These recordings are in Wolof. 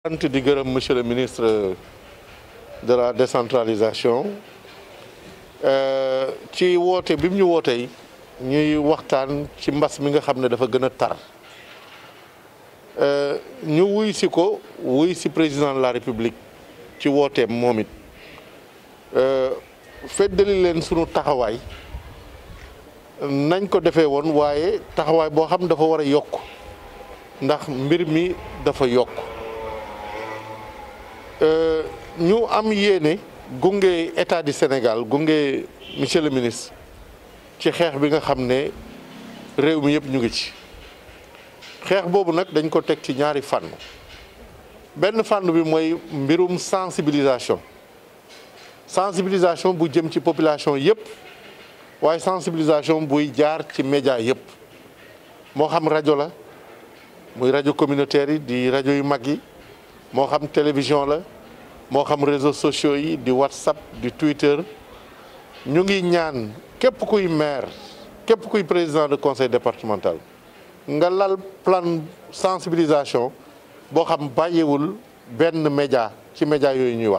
sant di gërëm monsieur le ministre de la décentralisation ci woote bi mu ñu wootee ñuy waxtaan ci mbas mi nga xam ne dafa gën a tar ñu wuy si ko wuy si président de la république ci wooteem moom it feddali leen sunu taxawaay nañ ko defee woon waaye taxawaay boo xam dafa war a yokk ndax mbir mi dafa yokk ñu am yéene gunge état du Sénégal gunge monsieur le ministre ci xeex bi nga xam ne réew mi yëpp ñu ngi ci xeex boobu nag dañ ko teg ci ñaari fànn benn fànn bi mooy mbirum sensibilisation sensibilisation bu jëm ci population yëpp waaye sensibilisation buy jaar ci média yëpp moo xam rajo la muy rajo communautaire yi di rajo yu mag yi moo xam télévision la moo xam réseaux sociaux yi di whatsapp di twitter ñu ngi ñaan képp kuy maire képp kuy président de conseil départemental nga lal plan sensibilisation boo xam bàyyiwul benn média ci média yooyu ñuy wax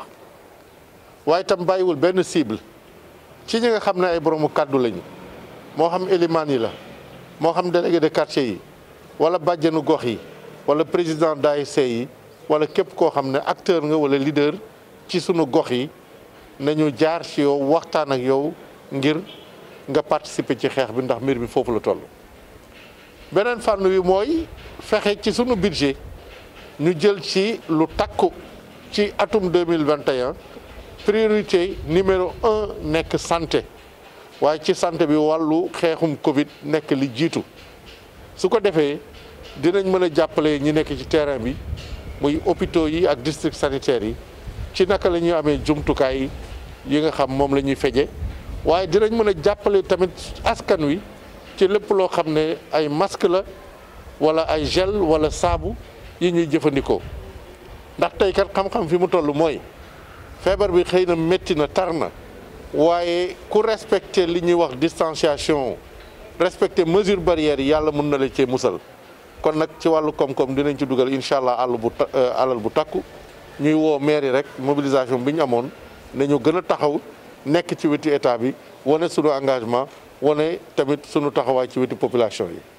waaye itam bàyyiwul benn cible ci ñi nga xam ne ay boroomu kàddu lañu moo xam élimaan yi la moo xam délégué de quartier yi wala bàjjenu gox yi wala président d'ASC yi wala képp koo xam ne acteur nga wala leader ci sunu gox yi nañu jaar ci yow waxtaan ak yow ngir nga participer ci xeex bi ndax mbir mi foofu la toll. beneen fànn wi mooy fexe ci sunu budget ñu jël ci lu takku ci atum deux mille vingt et un priorité numéro un nekk santé waaye ci santé bi wàllu xeexum Covid nekk li jiitu su ko defee dinañ mën a jàppale ñi nekk ci terrain bi. muy hôpitaux yi ak district sanitaires yi ci naka la ñuy amee jumtukaay yi nga xam moom la ñuy feje waaye dinañ mën a jàppale tamit askan wi ci lépp loo xam ne ay masque la wala ay gel wala saabu yi ñuy jëfandikoo ndax tey kat xam-xam fi mu toll mooy feebar bi xëy na métti na tar na waaye ku respecté li ñuy wax distanciation respecté mesure barrière yi yàlla mën na la cee musal kon nag ci wàllu koom-koom dinañ ci dugal incha allah àll bu alal bu takku ñuy woo mairie rek mobilisation bi ñu amoon ne ñu gën a taxaw nekk ci wetu état bi wane sunu engagement wane tamit sunu taxawaay ci wetu population yi.